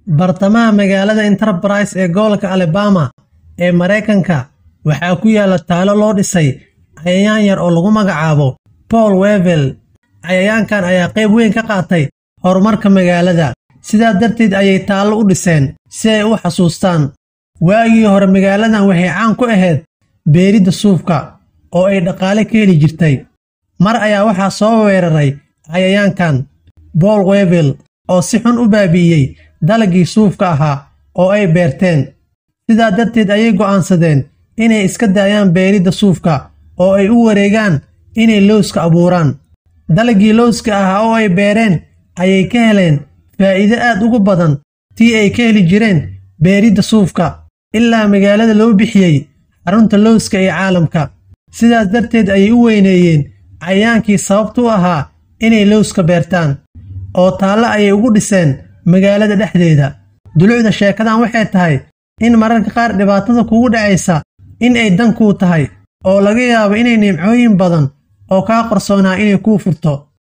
bartamaha magaalada enterprise ee gobolka alabama ee maraykanka waxaa ku yaala taalo loo dhisay cayayaan yar oo lagu magacaabo paul wevel cayayaankan ayaa qayb weyn ka qaatay horumarka magaalada sidaa darteed ayay taallo u dhiseen si ay u xasuustaan waagii hore magaaladan waxay caan ku ahayd beeridda suufka oo ay dhaqaale ka heli jirtay mar ayaa waxaa soo weeraray cayayaankan bool wevel oo si xun u baabi'iyey dalagii suufka ahaa oo ay beerteen sidaa darteed ayay go'aansadeen inay iska daayaan beeridda suufka oo ay u wareegaan inay lowska abuuraan dalagii lowska ahaa oo ay beereen ayay ka heleen faa'iido aad ugu badan tii ay ka heli jireen beeridda suufka ilaa magaalada loo bixiyey xarunta lowska ee caalamka sidaas darteed ayay u weyneeyeen cayayaankii sababta u ahaa inay lowska beertaan oo taallo ayay ugu dhiseen magaalada dhexdeeda dulucda sheekadan waxay tahay in mararka qaar dhibaatada kugu dhacaysa in ay dan kuu tahay oo laga yaabo inay nimcooyin badan oo kaa qarsoonaa inay kuu furto